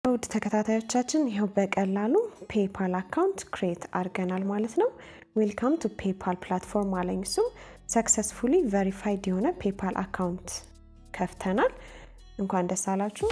ውድ ተከታታዮቻችን ይኸው በቀላሉ ፔፓል አካውንት ክሬት አድርገናል ማለት ነው። ዌልካም ቱ ፔፓል ፕላትፎርም አለኝ። እሱ ሰክሰስፉሊ ቨሪፋይድ የሆነ ፔፓል አካውንት ከፍተናል። እንኳን ደስ አላችሁ።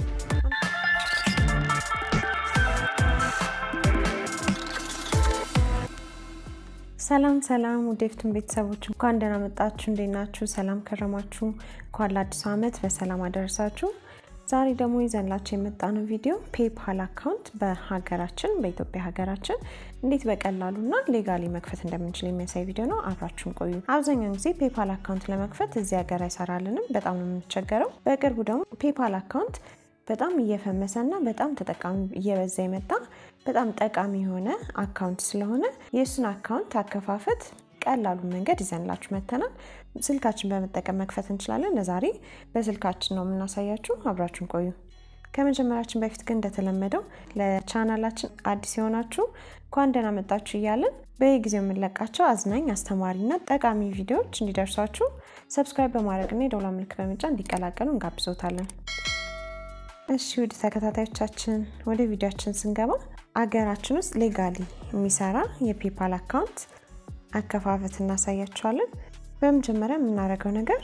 ሰላም ሰላም፣ ውድ የፍቱን ቤተሰቦች እንኳን ደህና መጣችሁ። እንዴት ናችሁ? ሰላም ከረማችሁ? እንኳን ለአዲሱ ዓመት በሰላም አደረሳችሁ። ዛሬ ደግሞ ይዘንላችሁ የመጣነው ቪዲዮ ፔፓል አካውንት በሀገራችን በኢትዮጵያ ሀገራችን እንዴት በቀላሉና ሌጋሊ መክፈት እንደምንችል የሚያሳይ ቪዲዮ ነው። አብራችሁን ቆዩ። አብዛኛውን ጊዜ ፔፓል አካውንት ለመክፈት እዚህ ሀገር አይሰራልንም፣ በጣም ነው የምንቸገረው። በቅርቡ ደግሞ ፔፓል አካውንት በጣም እየፈመሰና በጣም ተጠቃሚ እየበዛ የመጣ በጣም ጠቃሚ የሆነ አካውንት ስለሆነ የእሱን አካውንት አከፋፈት ቀላሉን መንገድ ይዘንላችሁ መተናል። ስልካችን በመጠቀም መክፈት እንችላለን። ለዛሬ በስልካችን ነው የምናሳያችሁ። አብራችሁን ቆዩ። ከመጀመራችን በፊት ግን እንደተለመደው ለቻናላችን አዲስ የሆናችሁ እንኳን ደህና መጣችሁ እያለን በየጊዜው የምንለቃቸው አዝናኝ አስተማሪና ጠቃሚ ቪዲዮዎች እንዲደርሷችሁ ሰብስክራይብ በማድረግና የደውላ ምልክት በመጫን እንዲቀላቀሉ እንጋብዞታለን። እሺ ውድ ተከታታዮቻችን ወደ ቪዲዮችን ስንገባ አገራችን ውስጥ ሌጋሊ የሚሰራ የፔፓል አካውንት አከፋፈት እናሳያችኋለን። በመጀመሪያ የምናደርገው ነገር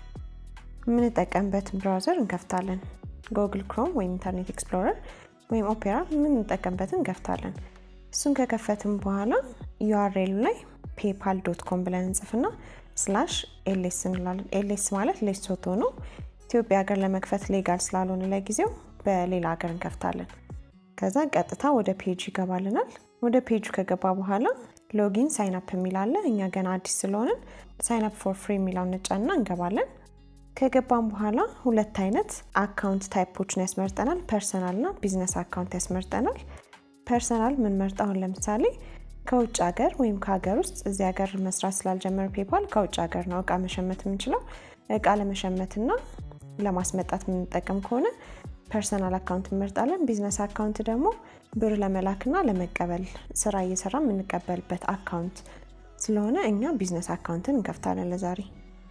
የምንጠቀምበትን ብራውዘር እንከፍታለን። ጎግል ክሮም ወይም ኢንተርኔት ኤክስፕሎረር ወይም ኦፔራ የምንጠቀምበትን እንከፍታለን። እሱን ከከፈትም በኋላ ዩአርኤሉ ላይ ፔፓል ዶት ኮም ብለን እንጽፍና ስላሽ ኤልኤስ እንላለን። ኤልኤስ ማለት ሌሶቶ ነው። ኢትዮጵያ ሀገር ለመክፈት ሌጋል ስላልሆነ ለጊዜው በሌላ ሀገር እንከፍታለን። ከዛ ቀጥታ ወደ ፔጁ ይገባልናል። ወደ ፔጁ ከገባ በኋላ ሎጊን ሳይን አፕ የሚላለ እኛ ገና አዲስ ስለሆንን ሳይን አፕ ፎር ፍሪ የሚለውን ነጫና እንገባለን። ከገባም በኋላ ሁለት አይነት አካውንት ታይፖችን ያስመርጠናል። ፐርሰናል እና ቢዝነስ አካውንት ያስመርጠናል። ፐርሰናል ምንመርጥ አሁን ለምሳሌ ከውጭ ሀገር ወይም ከሀገር ውስጥ እዚህ ሀገር መስራት ስላልጀመረ ፔፓል ከውጭ ሀገር ነው እቃ መሸመት የምንችለው። እቃ ለመሸመትና ለማስመጣት የምንጠቀም ከሆነ ፐርሰናል አካውንት እንመርጣለን። ቢዝነስ አካውንት ደግሞ ብር ለመላክና ለመቀበል ስራ እየሰራ የምንቀበልበት አካውንት ስለሆነ እኛ ቢዝነስ አካውንትን እንከፍታለን ለዛሬ።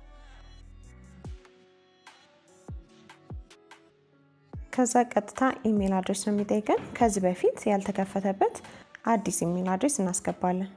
ከዛ ቀጥታ ኢሜል አድሬስ ነው የሚጠይቀን። ከዚህ በፊት ያልተከፈተበት አዲስ ኢሜል አድሬስ እናስገባለን።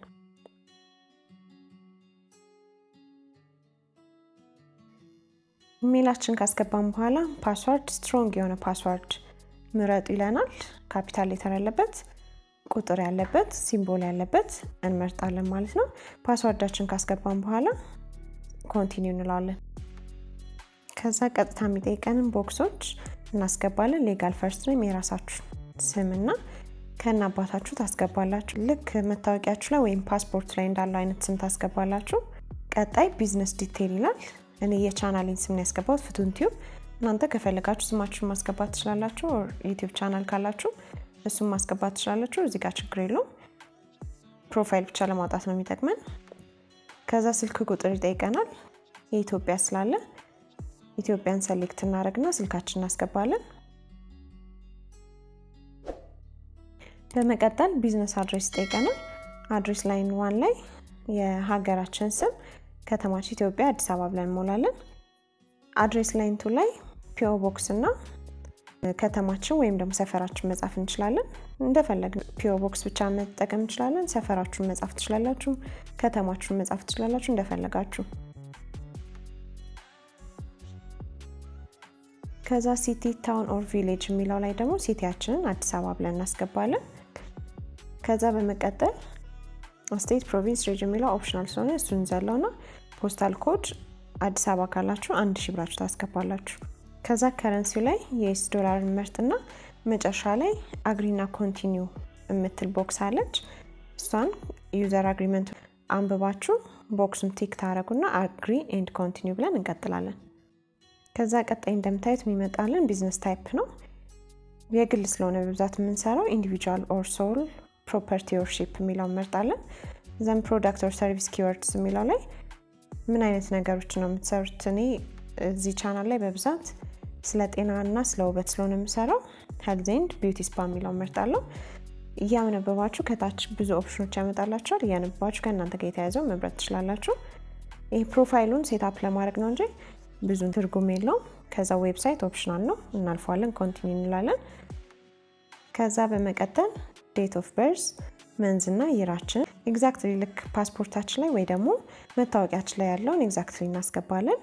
ኢሜላችን ካስገባን በኋላ ፓስዋርድ ስትሮንግ የሆነ ፓስዋርድ ምረጡ ይለናል። ካፒታል ሌተር ያለበት፣ ቁጥር ያለበት፣ ሲምቦል ያለበት እንመርጣለን ማለት ነው። ፓስዋርዳችን ካስገባን በኋላ ኮንቲኒው እንለዋለን። ከዛ ቀጥታ የሚጠይቀንን ቦክሶች እናስገባለን። ሌጋል ፈርስት ኔም የራሳችሁ ስምና ከነ አባታችሁ ታስገባላችሁ። ልክ መታወቂያችሁ ላይ ወይም ፓስፖርት ላይ እንዳለው አይነት ስም ታስገባላችሁ። ቀጣይ ቢዝነስ ዲቴይል ይላል። እኔ የቻናሌን ስም ነው ያስገባሁት ፍቱን ቲዩብ። እናንተ ከፈለጋችሁ ስማችሁን ማስገባት ትችላላችሁ። ዩቲዩብ ቻናል ካላችሁ እሱም ማስገባት ትችላላችሁ። እዚህ ጋር ችግር የለውም። ፕሮፋይል ብቻ ለማውጣት ነው የሚጠቅመን። ከዛ ስልክ ቁጥር ይጠይቀናል። የኢትዮጵያ ስላለ ኢትዮጵያን ሰሌክት እናደርግና ስልካችን እናስገባለን። በመቀጠል ቢዝነስ አድሬስ ይጠይቀናል። አድሬስ ላይን ዋን ላይ የሀገራችን ስም ከተማችን ኢትዮጵያ አዲስ አበባ ብለን እንሞላለን። አድሬስ ላይንቱ ላይ ፒኦ ቦክስ እና ከተማችን ወይም ደግሞ ሰፈራችን መጻፍ እንችላለን። እንደፈለግን ፒኦ ቦክስ ብቻ መጠቀም እንችላለን። ሰፈራችሁን መጻፍ ትችላላችሁ። ከተማችሁን መጻፍ ትችላላችሁ፣ እንደፈለጋችሁ። ከዛ ሲቲ ታውን ኦር ቪሌጅ የሚለው ላይ ደግሞ ሲቲያችንን አዲስ አበባ ብለን እናስገባለን። ከዛ በመቀጠል ስቴት ፕሮቪንስ ሬጅ የሚለው ኦፕሽናል ስለሆነ እሱን እንዘለው ና ፖስታል ኮድ አዲስ አበባ ካላችሁ አንድ ሺ ብላችሁ ታስገባላችሁ። ከዛ ከረንሲው ላይ የኤስ ዶላር እንመርጥና መጨረሻ ላይ አግሪና ኮንቲኒው የምትል ቦክስ አለች። እሷን ዩዘር አግሪመንት አንብባችሁ ቦክሱን ቲክ ታደረጉና አግሪ ኤንድ ኮንቲኒው ብለን እንቀጥላለን። ከዛ ቀጣይ እንደምታዩት የሚመጣልን ቢዝነስ ታይፕ ነው። የግል ስለሆነ በብዛት የምንሰራው ኢንዲቪጁዋል ኦር ሶል ፕሮፐርቲ ኦር ሺፕ የሚለው እንመርጣለን። ዘን ፕሮዳክት ኦር ሰርቪስ ኪወርድስ የሚለው ላይ ምን አይነት ነገሮች ነው የምትሰሩት? እኔ እዚህ ቻናል ላይ በብዛት ስለ ጤና እና ስለ ውበት ስለሆነ የምሰራው ሄልዝ ኤንድ ቢዩቲ ስፓ የሚለው እመርጣለሁ። እያነበባችሁ ከታች ብዙ ኦፕሽኖች ያመጣላችኋል። እያነበባችሁ ከእናንተ ጋር የተያዘው መምረጥ ትችላላችሁ። ይህ ፕሮፋይሉን ሴታፕ ለማድረግ ነው እንጂ ብዙ ትርጉም የለውም። ከዛ ዌብሳይት ኦፕሽናል ነው፣ እናልፈዋለን። ኮንቲኒ እንላለን። ከዛ በመቀጠል ዴት ኦፍ በርዝ መንዝ እና ይራችን ኤግዛክትሊ ልክ ፓስፖርታችን ላይ ወይ ደግሞ መታወቂያችን ላይ ያለውን ኤግዛክትሊ እናስገባለን።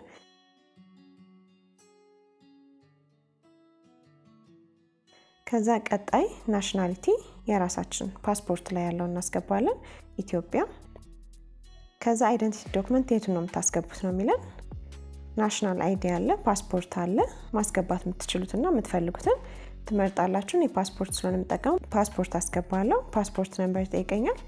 ከዛ ቀጣይ ናሽናሊቲ የራሳችን ፓስፖርት ላይ ያለውን እናስገባለን፣ ኢትዮጵያ። ከዛ አይደንቲቲ ዶክመንት የቱን ነው የምታስገቡት ነው የሚለን። ናሽናል አይዲ አለ፣ ፓስፖርት አለ። ማስገባት የምትችሉትና የምትፈልጉትን ትመርጣላችሁ። የፓስፖርት ስለሆነ የምጠቀሙ ፓስፖርት አስገባለሁ። ፓስፖርት ነንበር ይጠይቀኛል።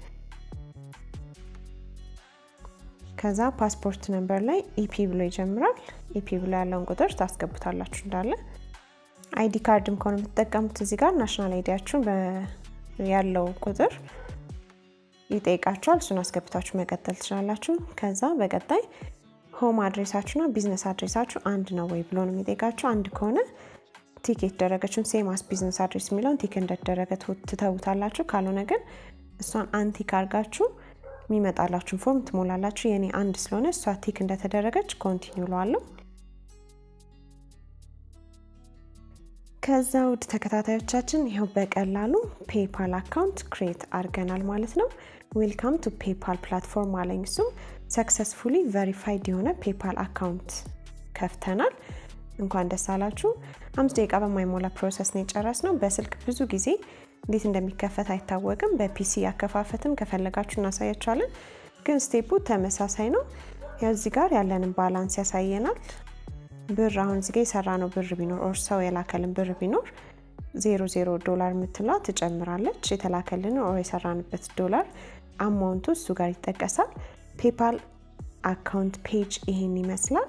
ከዛ ፓስፖርት ነንበር ላይ ኢፒ ብሎ ይጀምራል። ኢፒ ብሎ ያለውን ቁጥር ታስገቡታላችሁ እንዳለ። አይዲ ካርድም ከሆነ የምትጠቀሙት እዚህ ጋር ናሽናል አይዲያችሁን ያለው ቁጥር ይጠይቃችኋል። እሱን አስገብታችሁ መቀጠል ትችላላችሁ። ከዛ በቀጣይ ሆም አድሬሳችሁና ቢዝነስ አድሬሳችሁ አንድ ነው ወይ ብሎ ነው የሚጠይቃችሁ። አንድ ከሆነ ቲክ የተደረገችውን ሴም አስ ቢዝነስ አድሬስ የሚለውን ቲክ እንደተደረገ ትተውታላችሁ። ካልሆነ ግን እሷን አንቲክ አድርጋችሁ የሚመጣላችሁን ፎርም ትሞላላችሁ። የኔ አንድ ስለሆነ እሷ ቲክ እንደተደረገች ኮንቲኒው ለዋለሁ። ከዛ ውድ ተከታታዮቻችን ይኸው በቀላሉ ፔፓል አካውንት ክሬት አድርገናል ማለት ነው። ዌልካም ቱ ፔፓል ፕላትፎርም አለኝ። እሱም ሰክሰስፉሊ ቨሪፋይድ የሆነ ፔፓል አካውንት ከፍተናል። እንኳን ደስ አላችሁ። አምስት ደቂቃ በማይሞላ ፕሮሰስ ነው የጨረስ ነው። በስልክ ብዙ ጊዜ እንዴት እንደሚከፈት አይታወቅም። በፒሲ ያከፋፈትም ከፈለጋችሁ እናሳያችኋለን። ግን ስቴፑ ተመሳሳይ ነው። ያው እዚህ ጋር ያለንን ባላንስ ያሳየናል። ብር አሁን እዚህ ጋር የሰራ ነው ብር ቢኖር ኦር ሰው የላከልን ብር ቢኖር ዜሮ ዜሮ ዶላር የምትሏ ትጨምራለች። የተላከልን ኦር የሰራንበት ዶላር አማውንቱ እሱ ጋር ይጠቀሳል። ፔፓል አካውንት ፔጅ ይሄን ይመስላል።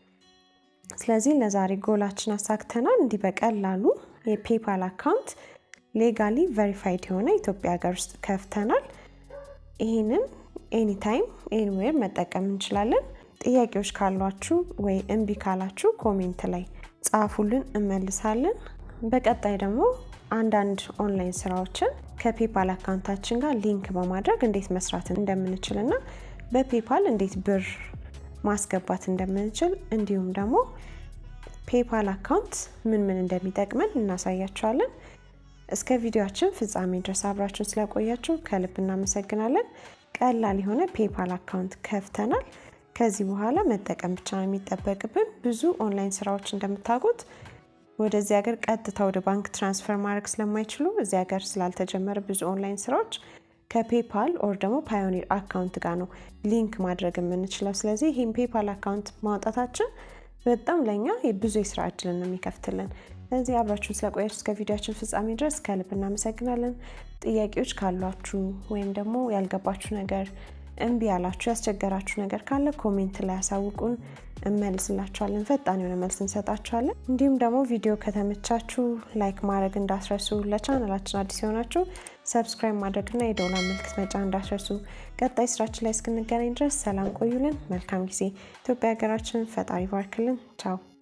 ስለዚህ ለዛሬ ጎላችን አሳክተናል። እንዲህ በቀላሉ የፔፓል አካውንት ሌጋሊ ቨሪፋይድ የሆነ ኢትዮጵያ ሀገር ውስጥ ከፍተናል። ይህንን ኤኒታይም ኤኒዌር መጠቀም እንችላለን። ጥያቄዎች ካሏችሁ ወይ እምቢ ካላችሁ ኮሜንት ላይ ጻፉልን፣ እመልሳለን። በቀጣይ ደግሞ አንዳንድ ኦንላይን ስራዎችን ከፔፓል አካውንታችን ጋር ሊንክ በማድረግ እንዴት መስራት እንደምንችል እና በፔፓል እንዴት ብር ማስገባት እንደምንችል እንዲሁም ደግሞ ፔፓል አካውንት ምን ምን እንደሚጠቅመን እናሳያችኋለን። እስከ ቪዲዮችን ፍጻሜ ድረስ አብራችሁን ስለቆያችሁ ከልብ እናመሰግናለን። ቀላል የሆነ ፔፓል አካውንት ከፍተናል። ከዚህ በኋላ መጠቀም ብቻ ነው የሚጠበቅብን። ብዙ ኦንላይን ስራዎች እንደምታውቁት ወደዚህ ሀገር ቀጥታ ወደ ባንክ ትራንስፈር ማድረግ ስለማይችሉ እዚህ ሀገር ስላልተጀመረ ብዙ ኦንላይን ስራዎች ከፔፓል ኦር ደግሞ ፓዮኒር አካውንት ጋር ነው ሊንክ ማድረግ የምንችለው። ስለዚህ ይህም ፔፓል አካውንት ማውጣታችን በጣም ለእኛ ብዙ የስራ እድልን ነው የሚከፍትልን። ስለዚህ አብራችሁን ስለቆያችሁ እስከ ቪዲዮችን ፍጻሜ ድረስ ከልብ እናመሰግናለን። ጥያቄዎች ካሏችሁ ወይም ደግሞ ያልገባችሁ ነገር እምቢ ያላችሁ ያስቸገራችሁ ነገር ካለ ኮሜንት ላይ ያሳውቁን፣ እመልስላችኋለን። ፈጣን የሆነ መልስ እንሰጣችኋለን። እንዲሁም ደግሞ ቪዲዮ ከተመቻችሁ ላይክ ማድረግ እንዳስረሱ፣ ለቻናላችን አዲስ የሆናችሁ ሰብስክራይብ ማድረግና የደውላ ምልክት መጫን እንዳስረሱ። ቀጣይ ስራችን ላይ እስክንገናኝ ድረስ ሰላም ቆዩልን። መልካም ጊዜ። ኢትዮጵያ ሀገራችንን ፈጣሪ ባርክልን። ቻው